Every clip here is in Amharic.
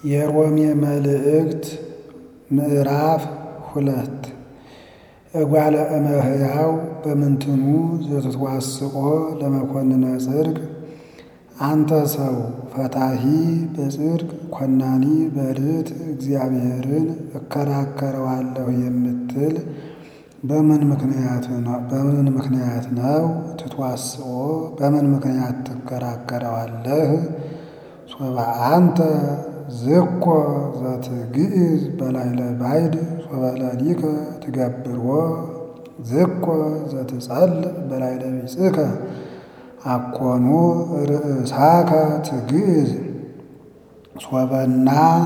የሮሜ መልእክት ምዕራፍ ሁለት እጓለ እመሕያው በምንትኑ ዘትትዋስቆ ለመኮንነ ጽድቅ አንተ ሰው ፈታሒ በጽድቅ ኮናኒ በርት እግዚአብሔርን እከራከረዋለሁ የምትል በምን ምክንያት በምን ምክንያት ነው? ትትዋስቆ በምን ምክንያት ትከራከረዋለህ? ሶበ አንተ ዝኮ ዘትግዕዝ በላዕለ ባዕድ ሶበ ለሊከ ትገብሮ ዝኮ ዘትጸልእ በላዕለ ቢጽሕከ አኮኑ ርእሳከ ትግዕዝ ሶበና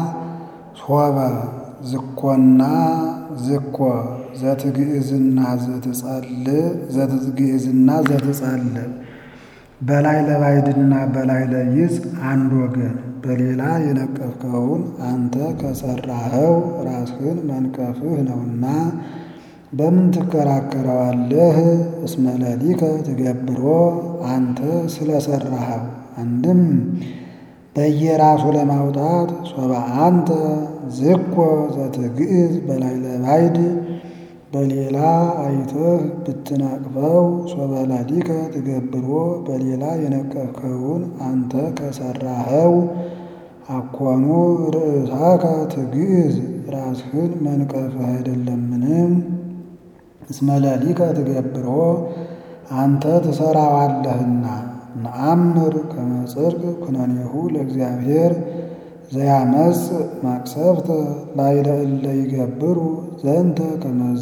ሶበ ዝኮና ዝኮ ዘትግዕዝና ዘትጸልእ ዘትግዕዝና ዘትጸልእ በላዕለ ባዕድና በላዕለ ቢጽ አንድ ወገን በሌላ የነቀፍከውን አንተ ከሠራኸው ራስህን መንቀፍህ ነውና በምን ትከራከረዋለህ? እስመ ለሊከ ትገብሮ አንተ ስለ ሠራኸው አንድም በየራሱ ለማውጣት ሶበ አንተ ዝኮ ዘትግዕዝ በላዕለ ባዕድ በሌላ አይተህ ብትነቅፈው ሶበ ለሊከ ትገብሮ በሌላ የነቀፍከውን አንተ ከሠራኸው አኮኑ ርእሳከ ትግዕዝ ራስህን መንቀፍህ አይደለምን? እስመ ለሊከ ትገብሮ አንተ ትሠራዋለህና። ነአምር ከመ ጽድቅ ኩነኔሁ ለእግዚአብሔር ዘያመጽእ መቅሰፍተ ላዕለ እለ ይገብሩ ዘንተ ከመዝ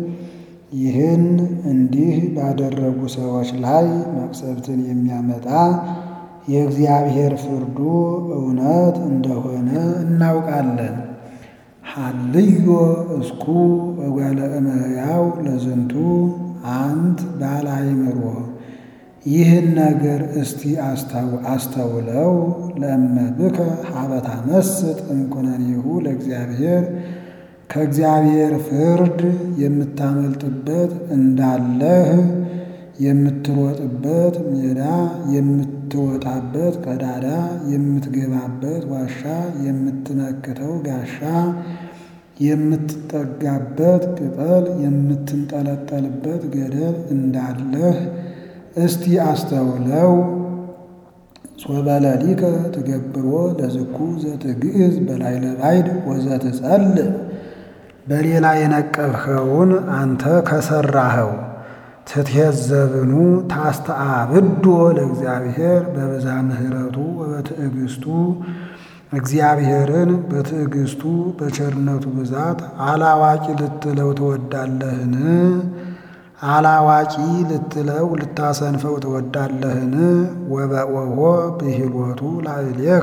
ይህን እንዲህ ባደረጉ ሰዎች ላይ መቅሰፍትን የሚያመጣ የእግዚአብሔር ፍርዱ እውነት እንደሆነ እናውቃለን። ሀልዮ እስኩ እጓለ እመሕያው ለዝንቱ አንት ባለ አእምሮ ይህን ነገር እስቲ አስተውለው። ለእመብከ ሀበ ታመስጥ እምኩነኔሁ ለእግዚአብሔር ከእግዚአብሔር ፍርድ የምታመልጥበት እንዳለህ የምትሮጥበት ሜዳ የምትወጣበት ቀዳዳ የምትገባበት ዋሻ የምትመክተው ጋሻ የምትጠጋበት ቅጠል የምትንጠለጠልበት ገደል እንዳለህ እስቲ አስተውለው። ሶበ ለሊከ ትገብሮ ለዝኩ ዘትግዕዝ በላዕለ ባዕድ ወዘትጸልእ በሌላ የነቀፍኸውን አንተ ከሠራኸው ትትሄዘብኑ ታስተአብዶ ለእግዚአብሔር በብዝኃ ምሕረቱ ወበትዕግሥቱ እግዚአብሔርን በትዕግሥቱ በቸርነቱ ብዛት አላዋቂ ልትለው ትወዳለህን? አላዋቂ ልትለው ልታሰንፈው ትወዳለህን? ወበኦሆ ብሂሎቱ ላዕሌከ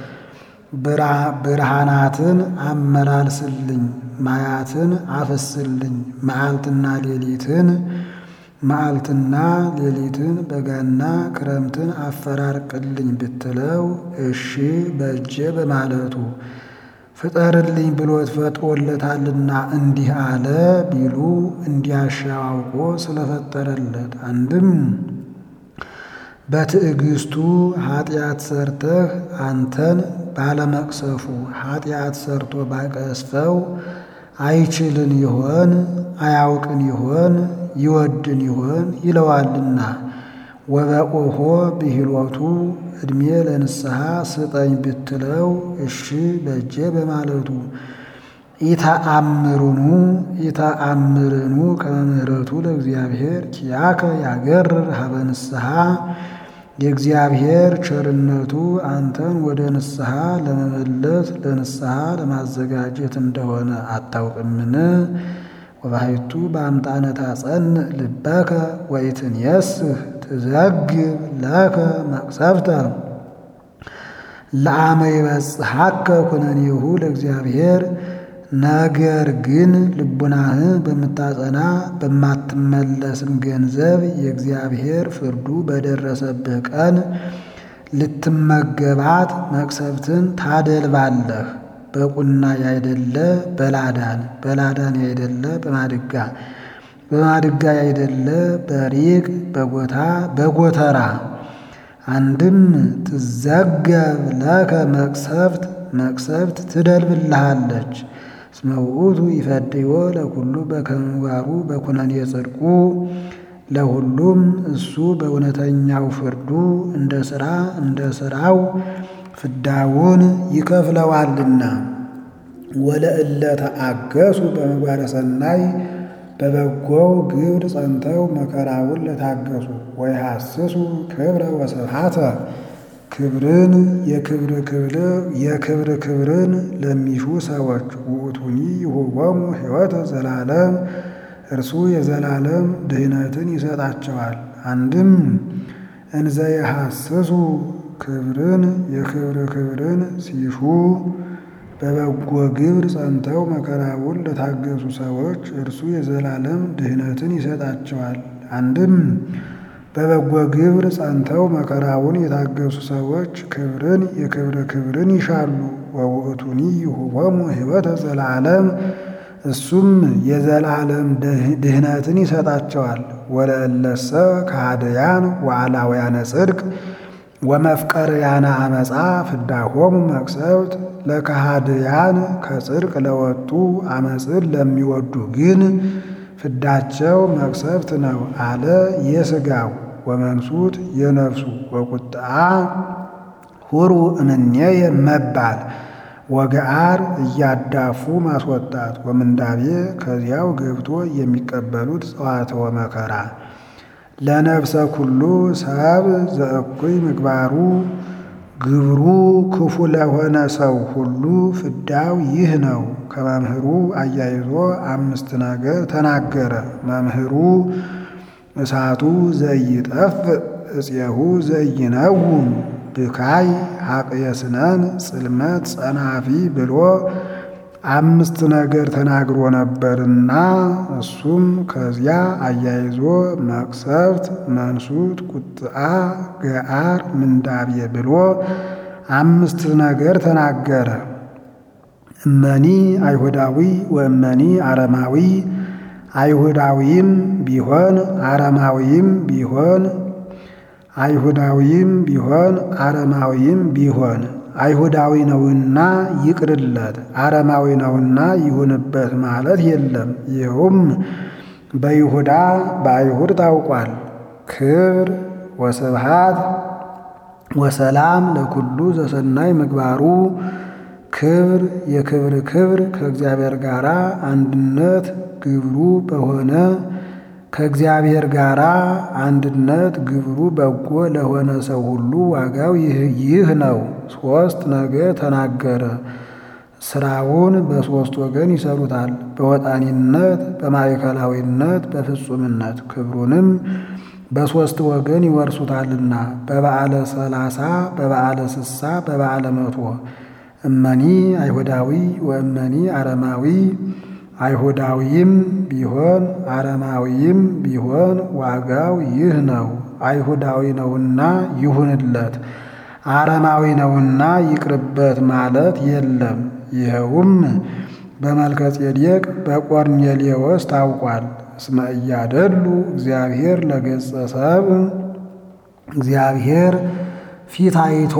ብርሃናትን አመላልስልኝ፣ ማያትን አፍስልኝ፣ መዓልትና ሌሊትን መዓልትና ሌሊትን በጋና ክረምትን አፈራርቅልኝ ብትለው እሺ በእጄ በማለቱ ፍጠርልኝ ብሎት ፈጥሮለታልና እንዲህ አለ ቢሉ እንዲያሻው አውቆ ስለፈጠረለት አንድም በትዕግሥቱ ኃጢአት ሰርተህ አንተን ባለመቅሰፉ ኃጢአት ሰርቶ ባቀስፈው አይችልን ይሆን አያውቅን ይሆን ይወድን ይሆን ይለዋልና። ወበኦሆ ብሂሎቱ ዕድሜ ለንስሐ ስጠኝ ብትለው እሺ በእጄ በማለቱ ኢተአምሩኑ ኢተአምርኑ ከመ ምሕረቱ ለእግዚአብሔር ኪያከ ያገርር ሀበ ንስሐ የእግዚአብሔር ቸርነቱ አንተን ወደ ንስሐ ለመመለስ ለንስሐ ለማዘጋጀት እንደሆነ አታውቅምን? ወባሕቱ በአምጣነ ታጸንዕ ልበከ ወኢትንየስህ ትዘግብ ለከ መቅሰፍተ ለአመ ይበጽሐከ ኩነኔሁ ለእግዚአብሔር። ነገር ግን ልቡናህን በምታጸና በማትመለስም ገንዘብ የእግዚአብሔር ፍርዱ በደረሰብህ ቀን ልትመገባት መቅሰፍትን ታደልባለህ። በቁና ያይደለ በላዳን በላዳን ያይደለ በማድጋ በማድጋ ያይደለ በሪቅ በጎታ በጎተራ አንድም ትዘገብ ለከ መቅሰፍት መቅሰፍት ትደልብልሃለች። እስመ ውእቱ ይፈድዮ ለኩሉ በከመ ምግባሩ በኩነኔ ጽድቁ ለሁሉም እሱ በእውነተኛው ፍርዱ እንደ ሥራ እንደ ሥራው ፍዳውን ይከፍለዋልና። ወለእለ ተአገሱ በምግባረ ሰናይ በበጎው ግብር ጸንተው መከራውን ለታገሱ ወይሐስሱ ክብረ ወስብሐተ ክብርን የክብር ክብር የክብር ክብርን ለሚሹ ሰዎች ውእቱኒ ይሁቦሙ ሕይወተ ዘላለም እርሱ የዘላለም ድህነትን ይሰጣቸዋል። አንድም እንዘ የሐስሱ ክብርን የክብር ክብርን ሲሹ በበጎ ግብር ጸንተው መከራውን ለታገሱ ሰዎች እርሱ የዘላለም ድህነትን ይሰጣቸዋል። አንድም በበጎ ግብር ጸንተው መከራውን የታገሱ ሰዎች ክብርን የክብር ክብርን ይሻሉ። ወውእቱኒ ይሁቦሙ ሕይወተ ዘላለም እሱም የዘላለም ድህነትን ይሰጣቸዋል። ወለእለሰ ከሃደያን ወአላውያነ ጽድቅ ወመፍቀርያነ አመፃ ፍዳሆሙ መቅሰፍት ለከሃድያን ከጽድቅ ለወጡ አመፅን ለሚወዱ ግን ፍዳቸው መቅሰፍት ነው አለ የሥጋው ወመንሱት የነፍሱ ወቁጣ ሁሩ እምኔየ መባል ወገአር እያዳፉ ማስወጣት ወምንዳቤ ከዚያው ገብቶ የሚቀበሉት ጸዋትወ መከራ ለነፍሰ ኩሉ ሰብ ዘእኩይ ምግባሩ ግብሩ ክፉ ለሆነ ሰው ሁሉ ፍዳው ይህ ነው። ከመምህሩ አያይዞ አምስት ነገር ተናገረ። መምህሩ እሳቱ ዘይጠፍ እፄሁ ዘይነውም ብካይ ሀቅየስነን ጽልመት ጸናፊ ብሎ አምስት ነገር ተናግሮ ነበርና እሱም ከዚያ አያይዞ መቅሰፍት፣ መንሱት፣ ቁጥአ፣ ገአር፣ ምንዳቤ ብሎ አምስት ነገር ተናገረ። እመኒ አይሁዳዊ ወእመኒ አረማዊ አይሁዳዊም ቢሆን አረማዊም ቢሆን አይሁዳዊም ቢሆን አረማዊም ቢሆን አይሁዳዊ ነውና ይቅርለት፣ አረማዊ ነውና ይሁንበት ማለት የለም። ይኸውም በይሁዳ በአይሁድ ታውቋል። ክብር ወስብሃት ወሰላም ለኩሉ ዘሰናይ ምግባሩ ክብር የክብር ክብር ከእግዚአብሔር ጋር አንድነት ግብሩ በሆነ ከእግዚአብሔር ጋር አንድነት ግብሩ በጎ ለሆነ ሰው ሁሉ ዋጋው ይህ ነው። ሦስት ነገር ተናገረ። ስራውን በሦስት ወገን ይሰሩታል፣ በወጣኒነት፣ በማዕከላዊነት፣ በፍጹምነት ክብሩንም በሦስት ወገን ይወርሱታልና በበዓለ ሰላሳ በበዓለ ስሳ በበዓለ መቶ እመኒ አይሁዳዊ ወእመኒ አረማዊ አይሁዳዊም ቢሆን አረማዊም ቢሆን ዋጋው ይህ ነው። አይሁዳዊ ነውና ይሁንለት፣ አረማዊ ነውና ይቅርበት ማለት የለም። ይኸውም በመልከ ጼዴቅ በቆርኔሌዎስ ታውቋል። እስመ እያደሉ እግዚአብሔር ለገጸ ሰብ እግዚአብሔር ፊት አይቶ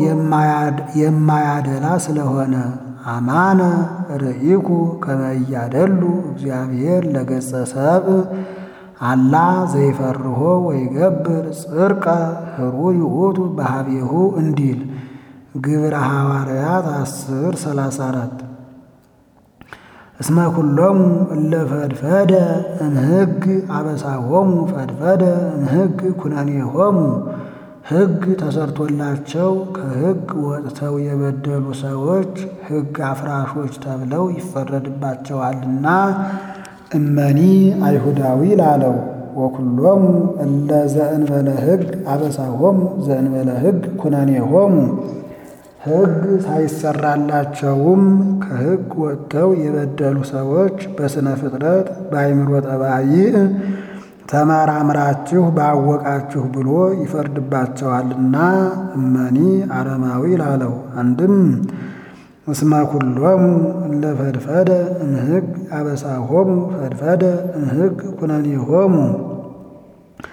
የማያደላ ስለሆነ አማነ ርኢኩ ከመ እያደሉ እግዚአብሔር ለገጸ ሰብ አላ ዘይፈርሆ ወይገብር ጽርቀ ህሩይ ውእቱ በሀቤሁ እንዲል ግብረ ሐዋርያት አስር ሰላሳ አራት እስመ ኩሎሙ እለ ፈድፈደ እምሕግ አበሳሆሙ ፈድፈደ እምሕግ ኩነኔሆሙ ሕግ ተሰርቶላቸው ከሕግ ወጥተው የበደሉ ሰዎች ሕግ አፍራሾች ተብለው ይፈረድባቸዋልና እመኒ አይሁዳዊ ላለው ወኩሎሙ እለ ዘእንበለ ሕግ አበሳሆሙ ዘእንበለ ሕግ ኩነኔሆሙ ሕግ ሳይሰራላቸውም ከሕግ ወጥተው የበደሉ ሰዎች በሥነ ፍጥረት በአይምሮ ጠባይ ተመራምራችሁ ባወቃችሁ ብሎ ይፈርድባቸዋልና እመኒ አረማዊ ላለው አንድም እስመ ኩሎሙ እለ ፈድፈደ እምሕግ አበሳሆሙ ፈድፈደ እምሕግ ኩነኔሆሙ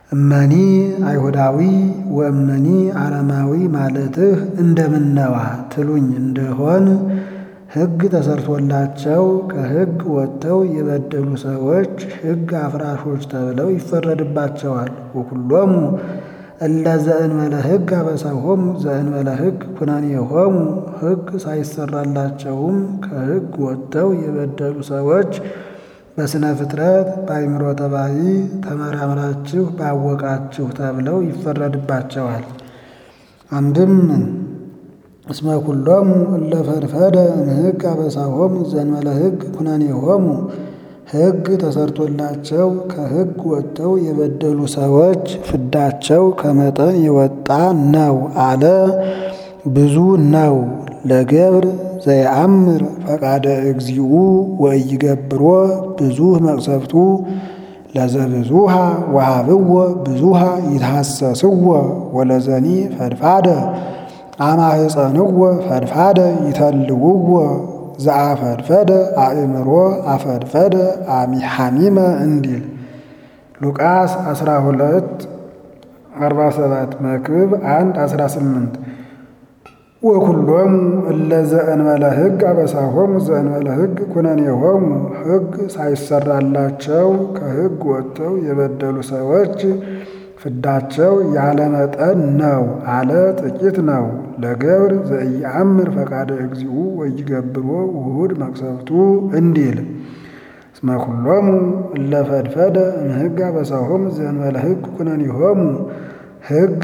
እመኒ አይሁዳዊ ወእመኒ አረማዊ ማለትህ እንደምነዋ ትሉኝ እንደሆን ሕግ ተሰርቶላቸው ከሕግ ወጥተው የበደሉ ሰዎች ሕግ አፍራሾች ተብለው ይፈረድባቸዋል። ወኩሎሙ እለ ዘእንበለ ሕግ አበሳሆሙ ዘእንበለ ሕግ ኩነኔሆሙ ሕግ ሳይሰራላቸውም ከሕግ ወጥተው የበደሉ ሰዎች በሥነ ፍጥረት በአይምሮ ጠባይ ተመራምራችሁ ባወቃችሁ ተብለው ይፈረድባቸዋል። አንድም እስመ ኩሎሙ እለ ፈድፈደ እምሕግ አበሳሆሙ ዘእንበለ ሕግ ኩነኔሆሙ ሕግ ተሰርቶላቸው ከሕግ ወጥተው የበደሉ ሰዎች ፍዳቸው ከመጠን የወጣ ነው አለ። ብዙ ነው። ለገብር ዘየአምር ፈቃደ እግዚኡ ወኢይገብሮ ብዙህ መቅሰፍቱ ለዘብዙሃ ወሃብዎ ብዙሃ ይትሐሰስዎ ወለዘኒ ፈድፋደ አማህፀንዎ ፈድፋደ ይተልውዎ ዘአፈድፈደ አእምሮ አፈድፈደ ሐሚመ እንዲል ሉቃስ 12 47 መክብብ 1 18 ወኩሎሙ እለ ዘእንበለ ሕግ አበሳሆሙ ዘእንበለ ሕግ ኩነኔሆሙ ሕግ ሳይሰራላቸው ከሕግ ወጥተው የበደሉ ሰዎች ፍዳቸው ያለ መጠን ነው አለ። ጥቂት ነው። ለገብር ዘኢየአምር ፈቃደ እግዚኡ ወኢይገብሮ ውሁድ መቅሰፍቱ እንዲል እስመ ኩሎሙ እለ ፈድፈደ እምሕግ አበሳሆሙ ዘእንበለ ሕግ ኩነኔሆሙ ሕግ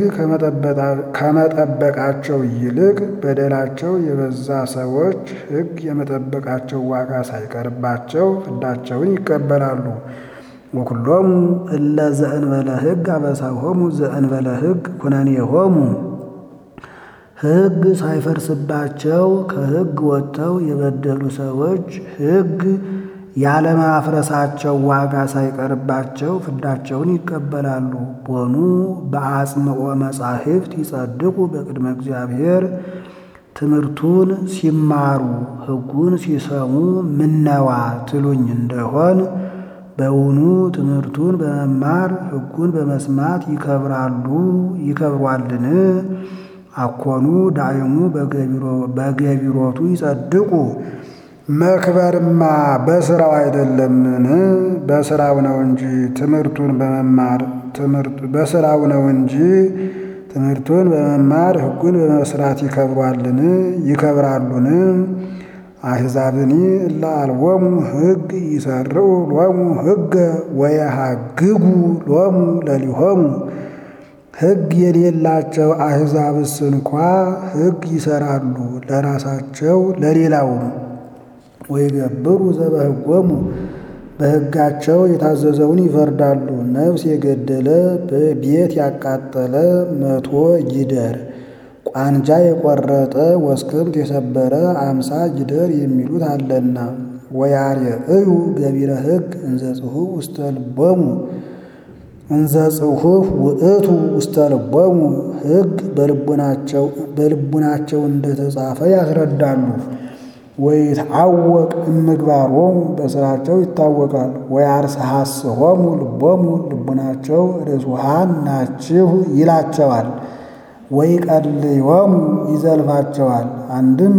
ከመጠበቃቸው ይልቅ በደላቸው የበዛ ሰዎች ሕግ የመጠበቃቸው ዋጋ ሳይቀርባቸው ፍዳቸውን ይቀበላሉ። ወኩሎሙ እለ ዘእንበለ ሕግ አበሳሆሙ ዘእንበለ ሕግ ኩነኔሆሙ ሕግ ሳይፈርስባቸው ከሕግ ወጥተው የበደሉ ሰዎች ሕግ ያለማፍረሳቸው ዋጋ ሳይቀርባቸው ፍዳቸውን ይቀበላሉ። ቦኑ በአጽንኦ መጻሕፍት ይጸድቁ በቅድመ እግዚአብሔር ትምህርቱን ሲማሩ ሕጉን ሲሰሙ ምነዋ ትሉኝ እንደሆን በውኑ ትምህርቱን በመማር ሕጉን በመስማት ይከብራሉ ይከብሯልን? አኮኑ ዳይሙ በገቢሮቱ ይጸድቁ መክበርማ በስራው አይደለምን? በስራው ነው እንጂ ትምህርቱን በመማር በስራው ነው እንጂ ትምህርቱን በመማር ሕጉን በመስራት ይከብሯልን? ይከብራሉን? አሕዛብኒ እለ አልቦሙ ሕግ ይሰርዑ ሎሙ ሕገ ወየሐግጉ ሎሙ ለሊሆሙ ሕግ የሌላቸው አሕዛብስ እንኳ ሕግ ይሰራሉ ለራሳቸው ለሌላውም። ወይገብሩ ዘበሕጎሙ በሕጋቸው የታዘዘውን ይፈርዳሉ። ነፍስ የገደለ ቤት ያቃጠለ መቶ ይደር፣ ቋንጃ የቆረጠ ወስክምት የሰበረ አምሳ ይደር የሚሉት አለና። ወያርየእዩ ገቢረ ሕግ እንዘ ጽሑፍ ውስተ ልቦሙ እንዘ ጽሑፍ ውእቱ ውስተ ልቦሙ ሕግ በልቡናቸው እንደተጻፈ ያስረዳሉ። ወይትዐወቅ እምግባሮሙ በሥራቸው ይታወቃል። ወያርስሐስሖሙ ልቦሙ ልቡናቸው ርጹዓን ናችሁ ይላቸዋል። ወይቀልዮሙ ይዘልፋቸዋል። አንድም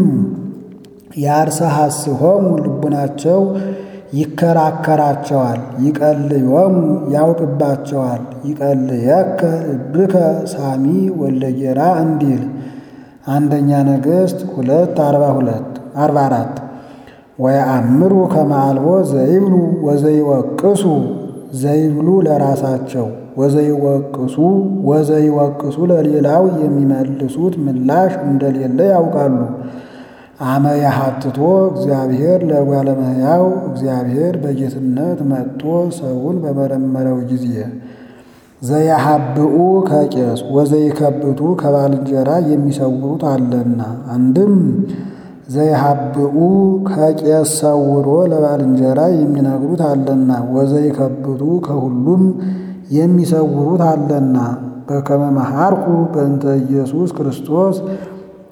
ያርስሐስሖሙ ልቡናቸው ይከራከራቸዋል። ይቀልዮሙ ያውቅባቸዋል። ይቀልየከ ልብከ ሳሚ ወለጌራ እንዲል አንደኛ ነገሥት ሁለት አርባ ሁለት አርባ አራት ወየአምሩ ከመአልቦ ዘይብሉ ወዘይወቅሱ ዘይብሉ ለራሳቸው ወዘይወቅሱ ወዘይወቅሱ ለሌላው የሚመልሱት ምላሽ እንደሌለ ያውቃሉ። አመ ያሐትቶ እግዚአብሔር ለእጓለ እመሕያው እግዚአብሔር በጌትነት መጥቶ ሰውን በመረመረው ጊዜ ዘያሃብኡ ከቄስ ወዘይከብቱ ከባልንጀራ የሚሰውሩት አለና። አንድም ዘይሃብኡ ከቄስ ሰውሮ ለባልንጀራ የሚነግሩት አለና። ወዘይከብቱ ከሁሉም የሚሰውሩት አለና። በከመ መሐርኩ በእንተ ኢየሱስ ክርስቶስ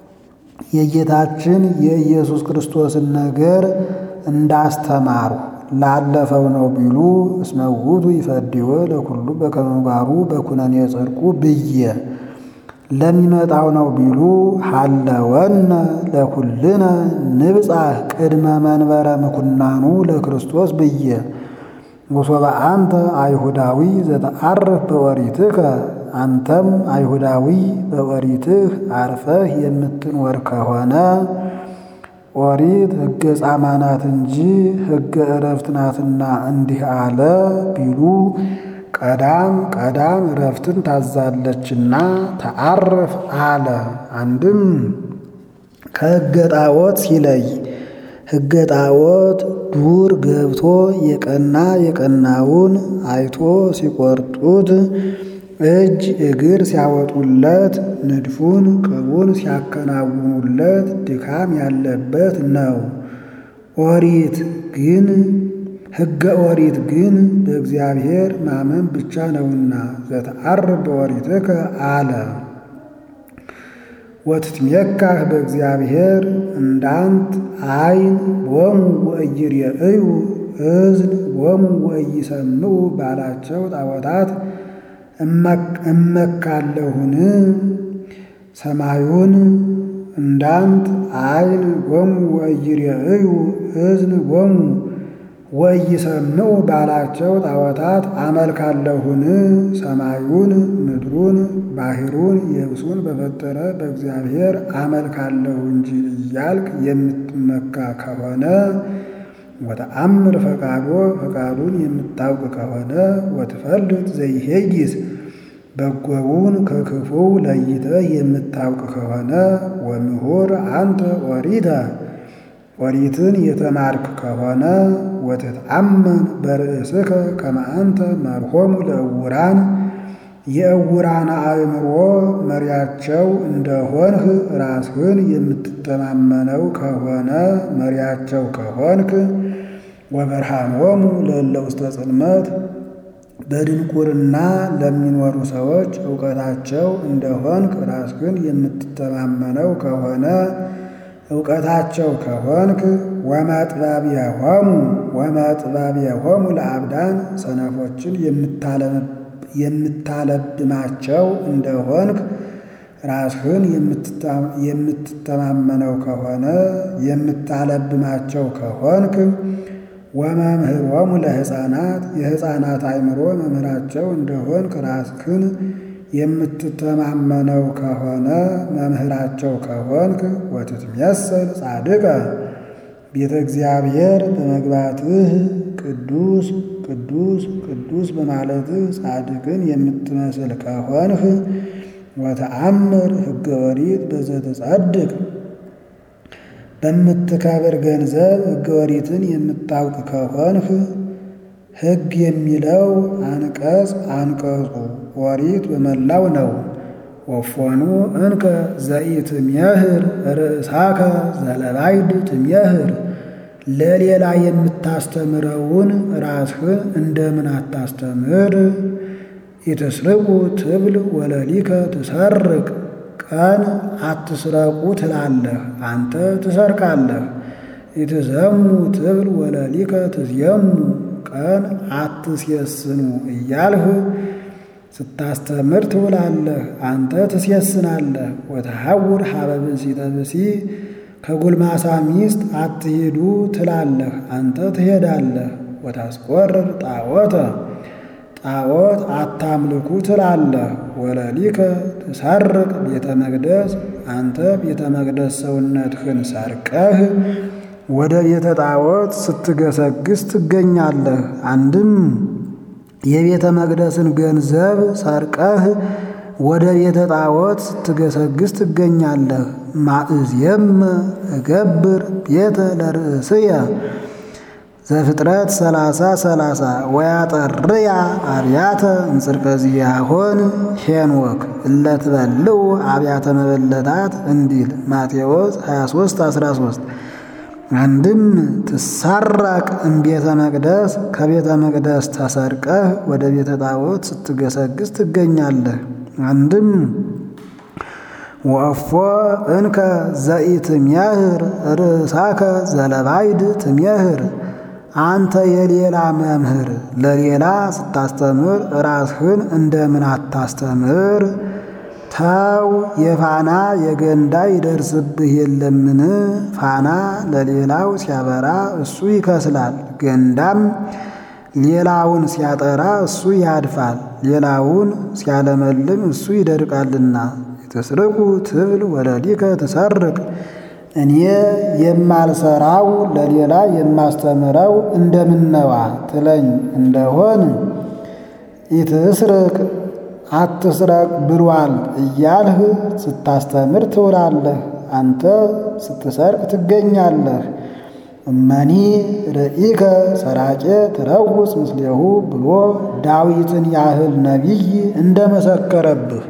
የጌታችን የኢየሱስ ክርስቶስን ነገር እንዳስተማሩ ላለፈው ነው ቢሉ እስመ ውእቱ ይፈድዮ ለኩሉ በከመ ምግባሩ በኩነኔ ጽድቁ ብዬ ለሚመጣው ነው ቢሉ ሀለወነ ለኩልነ ንብጻሕ ቅድመ መንበረ ምኩናኑ ለክርስቶስ ብዬ ወሶበ አንተ አይሁዳዊ ዘተአርፍ በኦሪትከ አንተም አይሁዳዊ በኦሪትህ አርፈህ የምትኖር ከሆነ ኦሪት ሕገ ጻማ ናት እንጂ ሕገ ዕረፍት ናትና እንዲህ አለ ቢሉ ቀዳም ቀዳም ዕረፍትን ታዛለችና ተአርፍ አለ። አንድም ከሕገ ጣዖት ሲለይ ሕገ ጣዖት ዱር ገብቶ የቀና የቀናውን አይቶ ሲቆርጡት እጅ እግር ሲያወጡለት ንድፉን ቅቡን ሲያከናውኑለት ድካም ያለበት ነው። ኦሪት ግን ሕገ ኦሪት ግን በእግዚአብሔር ማመን ብቻ ነውና ዘተአርፍ በኦሪትከ አለ። ወትትሜካህ በእግዚአብሔር እንዳንት አይን ቦሙ ወኢይሬእዩ እዝን ቦሙ ወኢይሰምዑ ባላቸው ጣዖታት እመካለሁን ሰማዩን እንዳንት አይን ቦሙ ወኢይሬእዩ እዝን ቦሙ ወኢይሰምዑ ባላቸው ጣዖታት አመልካለሁን ሰማዩን ምድሩን ባሕሩን የብሱን በፈጠረ በእግዚአብሔር አመልካለሁ እንጂ እያልክ የምትመካ ከሆነ ወተአምር ፈቃዶ ፈቃዱን የምታውቅ ከሆነ ወትፈልጥ ዘይሄይስ በጎውን ከክፉው ለይተህ የምታውቅ ከሆነ ወምሁር አንተ ኦሪተ ኦሪትን የተማርክ ከሆነ ወትትአመን በርእስከ ከመ አንተ መርሆሙ ለእውራን የእውራን አእምሮ መሪያቸው እንደሆንህ ራስህን የምትተማመነው ከሆነ መሪያቸው ከሆንክ ወበርሃኖሙ ለእለ ውስተ ጽልመት በድንቁርና ለሚኖሩ ሰዎች እውቀታቸው እንደሆንክ ራስህን የምትተማመነው ከሆነ እውቀታቸው ከሆንክ ወመጥባቢያሆሙ ወመጥባቢያሆሙ ለአብዳን ሰነፎችን የምታለብማቸው እንደሆንክ ራስህን የምትተማመነው ከሆነ የምታለብማቸው ከሆንክ ወመምህሮሙ ለሕፃናት የሕፃናት አእምሮ መምህራቸው እንደሆንክ ራስህን የምትተማመነው ከሆነ መምህራቸው ከሆንክ ወትትሜሰል ጻድቀ ቤተ እግዚአብሔር በመግባትህ ቅዱስ ቅዱስ ቅዱስ በማለትህ ጻድቅን የምትመስል ከሆንህ ወተአምር ሕገ ኦሪት በዘትጸድቅ በምትከብር ገንዘብ ሕገ ኦሪትን የምታውቅ ከሆንህ ሕግ የሚለው አንቀጽ አንቀጹ ኦሪት በመላው ነው። ወፎኑ እንከ ዘኢትሜህር ርእሳከ ዘለባይድ ትሜህር ለሌላ የምታስተምረውን ራስህን እንደምን አታስተምር? ኢትስርቁ ትብል ወለሊከ ትሰርቅ ቀን አትስረቁ ትላለህ፣ አንተ ትሰርቃለህ። ኢትዘሙ ትብል ወለሊከ ትዝየሙ ቀን አትሴስኑ እያልህ ስታስተምር ትውላለህ፣ አንተ ትሴስናለህ። ወተሐውር ሀበ ብእሲተ ብእሲ ከጎልማሳ ሚስት አትሂዱ ትላለህ፣ አንተ ትሄዳለህ። ወታስቆርር ጣዖተ ጣዖት አታምልኩ ትላለህ። ወለሊከ ትሰርቅ ቤተ መቅደስ አንተ ቤተ መቅደስ ሰውነትህን ሰርቀህ ወደ ቤተ ጣዖት ስትገሰግስ ትገኛለህ። አንድም የቤተ መቅደስን ገንዘብ ሰርቀህ ወደ ቤተ ጣዖት ስትገሰግስ ትገኛለህ። ማእዝየም እገብር ቤተ ለርእስየ ዘፍጥረት ሰላሳ ሰላሳ ወያጠርያ አብያተ እንጽርቀ ዚአሆን ሄኖክ እለትበልዑ አብያተ መበለታት እንዲል ማቴዎስ 23 13 አንድም ትሳራቅ እምቤተ መቅደስ ከቤተ መቅደስ ተሰርቀህ ወደ ቤተ ጣዖት ስትገሰግስ ትገኛለህ። አንድም ወእፎ እንከ ዘኢትሜህር ርእሳከ ዘለባይድ ትሜህር አንተ የሌላ መምህር ለሌላ ስታስተምር ራስህን እንደምን አታስተምር? ተው የፋና የገንዳ ይደርስብህ የለምን? ፋና ለሌላው ሲያበራ እሱ ይከስላል፣ ገንዳም ሌላውን ሲያጠራ እሱ ያድፋል፣ ሌላውን ሲያለመልም እሱ ይደርቃልና። ትስርቁ ትብል ወለሊከ ትሰርቅ እኔ የማልሰራው ለሌላ የማስተምረው እንደምነዋ ትለኝ እንደሆን ኢትስርቅ አትስረቅ ብሏል እያልህ ስታስተምር ትውላለህ። አንተ ስትሰርቅ ትገኛለህ። እመኒ ርኢከ ሰራቄ ትረውፅ ምስሌሁ ብሎ ዳዊትን ያህል ነቢይ እንደመሰከረብህ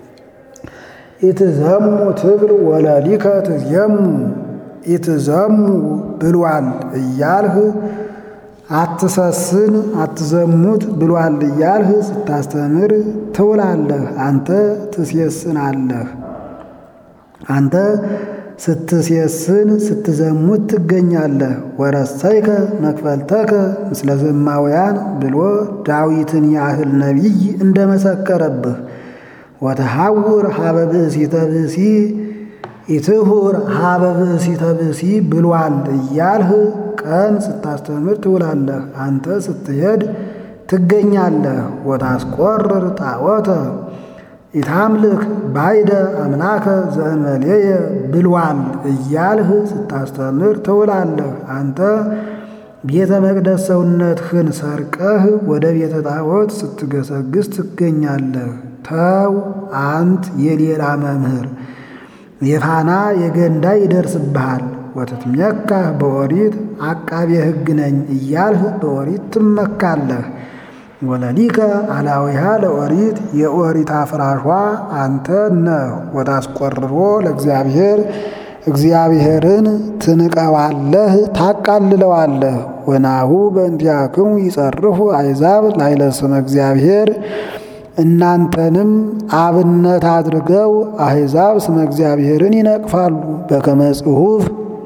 ኢትዘሙ ትብል ወለሊከ ትዜሙ ኢትዘሙ ብሏል እያልህ አትሰስን አትዘሙት ብሏል እያልህ ስታስተምር ትውላለህ። አንተ ትሴስናለህ። አንተ ስትሴስን ስትዘሙት ትገኛለህ። ወረሰይከ መክፈልተከ ምስለ ዘማውያን ብሎ ዳዊትን ያህል ነቢይ እንደመሰከረብህ ወተሐውር ሀበ ብእሲተ ብእሲ ኢትሁር ሀበ ብእሲተ ብእሲ ብሏል እያልህ ቀን ስታስተምር ትውላለህ። አንተ ስትሄድ ትገኛለህ። ወታስቆርር ጣዖተ ኢታምልክ ባይደ አምላከ ዘእንበሌየ ብሏል እያልህ ስታስተምር ትውላለህ። አንተ ቤተ መቅደስ ሰውነትህን ሰርቀህ ወደ ቤተ ጣዖት ስትገሰግስ ትገኛለህ። ተው አንት የሌላ መምህር የፋና የገንዳ ይደርስብሃል። ወትትሜካህ በኦሪት አቃቤ ሕግ ነኝ እያልህ በኦሪት ትመካለህ። ወለሊከ አላዊሃ ለኦሪት የኦሪት አፍራሿ አንተ ነህ። ወታስቆርሮ ለእግዚአብሔር እግዚአብሔርን ትንቀዋለህ፣ ታቃልለዋለህ። ወናሁ በእንቲአክሙ ይጸርፉ አሕዛብ ላዕለ ስመ እግዚአብሔር እናንተንም አብነት አድርገው አሕዛብ ስመ እግዚአብሔርን ይነቅፋሉ። በከመ ጽሑፍ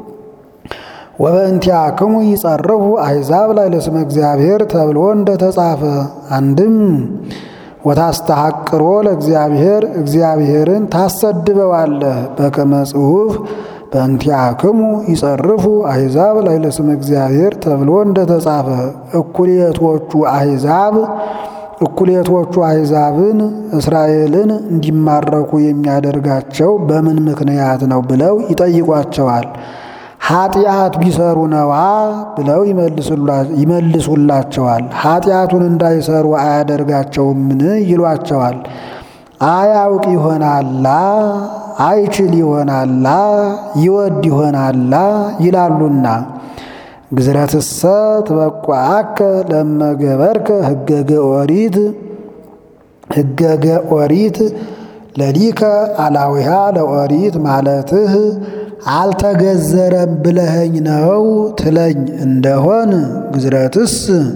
ወበእንቲአክሙ ይጸርፉ አሕዛብ ላዕለ ስመ እግዚአብሔር ተብሎ እንደተጻፈ አንድም ወታስተሐቅሮ ለእግዚአብሔር እግዚአብሔርን ታሰድበዋለህ። በከመ ጽሑፍ በእንቲአክሙ ይጸርፉ አሕዛብ ላዕለ ስመ እግዚአብሔር ተብሎ እንደተጻፈ እኩሌቶቹ አሕዛብ እኩሌቶቹ አሕዛብን እስራኤልን እንዲማረኩ የሚያደርጋቸው በምን ምክንያት ነው ብለው ይጠይቋቸዋል። ኃጢአት ቢሰሩ ነዋ ብለው ይመልሱላቸዋል። ኃጢአቱን እንዳይሰሩ አያደርጋቸውምን ይሏቸዋል። አያውቅ ይሆናላ፣ አይችል ይሆናላ፣ ይወድ ይሆናላ ይላሉና ግዝረትሰ ትበቋአከ ለመገበርከ ህገገ ኦሪት ህገገ ኦሪት ለሊከ አላዊሃ ለኦሪት ማለትህ አልተገዘረም ብለኸኝ ነው ትለኝ እንደሆን ግዝረትስ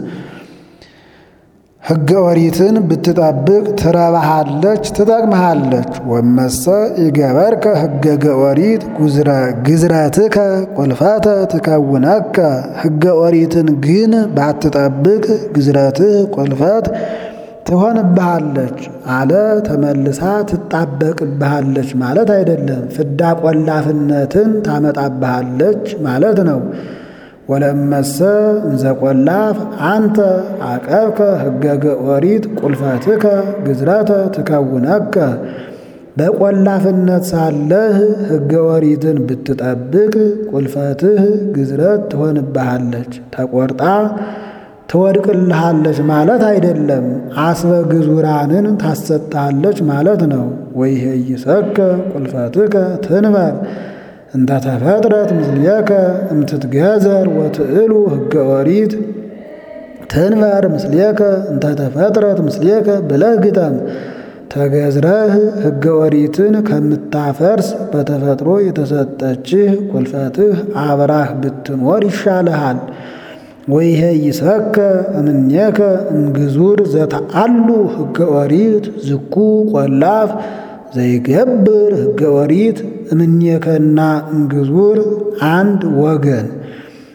ሕገ ኦሪትን ብትጠብቅ ትረባሃለች፣ ትጠቅመሃለች። ወመሰ ይገበርከ ሕገገ ኦሪት ግዝረትከ ቁልፈተ ትከውነከ ሕገ ኦሪትን ግን ባትጠብቅ ግዝረትህ ቁልፈት ትሆንብሃለች አለ። ተመልሳ ትጣበቅብሃለች ማለት አይደለም። ፍዳ ቆላፍነትን ታመጣብሃለች ማለት ነው። ወለመሰ እንዘ ቆላፍ አንተ አቀብከ ሕገገ ኦሪት ቁልፈትከ ግዝረተ ትከውነከ በቆላፍነት ሳለህ ሕገ ኦሪትን ብትጠብቅ ቁልፈትህ ግዝረት ትሆንብሃለች፣ ተቆርጣ ትወድቅልሃለች ማለት አይደለም። አስበ ግዙራንን ታሰጣለች ማለት ነው። ወይሄይሰከ ቁልፈትከ ትንበር እንተ ተፈጥረት ምስሌከ እምትትገዘር ወትእሉ ሕገ ኦሪት ትንበር ምስሌከ እንተ ተፈጥረት ምስሌከ ብለህ ግጠም። ተገዝረህ ሕገ ኦሪትን ከምታፈርስ በተፈጥሮ የተሰጠችህ ቁልፈትህ አብራህ ብትኖር ይሻልሃል። ወይሄይሰከ እምኔከ እምግዙር ዘተአሉ ሕገ ኦሪት ዝኩ ቆላፍ ዘይገብር ሕገ ኦሪት እምኔከና እምግዙር አንድ ወገን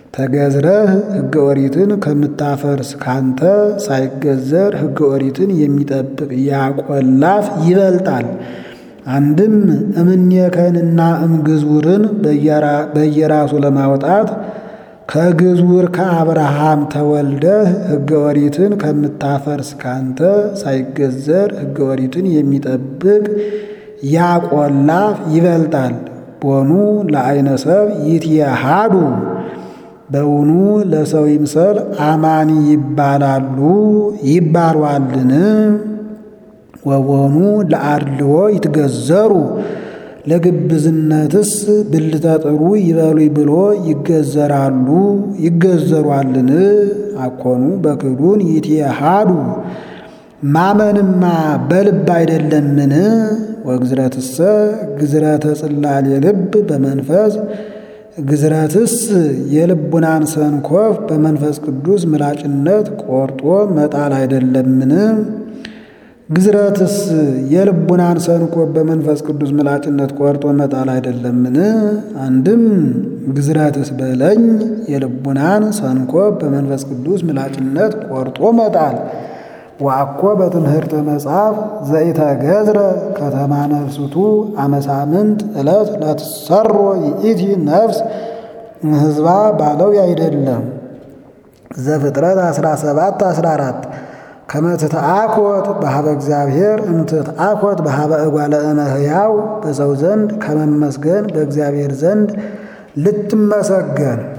ተገዝረህ ሕገ ኦሪትን ከምታፈርስ ካንተ ሳይገዘር ሕገ ኦሪትን የሚጠብቅ ያቆላፍ ይበልጣል። አንድም እምኔከንና እምግዝውርን በየራሱ ለማውጣት ከግዝውር ከአብርሃም ተወልደህ ሕገ ኦሪትን ከምታፈርስ ካንተ ሳይገዘር ሕገ ኦሪትን የሚጠብቅ ያቆላፍ ይበልጣል። ቦኑ ለአይነ ሰብ ይትየሃዱ በውኑ ለሰው ይምሰል አማኒ ይባላሉ ይባሏልን? ወቦኑ ለአድልዎ ይትገዘሩ ለግብዝነትስ ብልተ ጥሩ ይበሉኝ ብሎ ይገዘራሉ ይገዘሯልን? አኮኑ በክዱን ይትየሃዱ ማመንማ በልብ አይደለምን? ወግዝረትሰ ግዝረተ ጽላል የልብ በመንፈስ ግዝረትስ የልቡናን ሰንኮፍ በመንፈስ ቅዱስ ምላጭነት ቆርጦ መጣል አይደለምን? ግዝረትስ የልቡናን ሰንኮፍ በመንፈስ ቅዱስ ምላጭነት ቆርጦ መጣል አይደለምን? አንድም ግዝረትስ በለኝ የልቡናን ሰንኮፍ በመንፈስ ቅዱስ ምላጭነት ቆርጦ መጣል ወአኮ በትምህርተ መጽሐፍ ዘኢተገዝረ ከተማ ነፍስቱ አመሳምንት ዕለት ለትሰሮ ይእቲ ነፍስ ህዝባ ባለው አይደለም። ዘፍጥረት 17 14 ከመትትአኮት በሀበ እግዚአብሔር እምትትአኮት በሀበ እጓለ እመሕያው በሰው ዘንድ ከመመስገን በእግዚአብሔር ዘንድ ልትመሰገን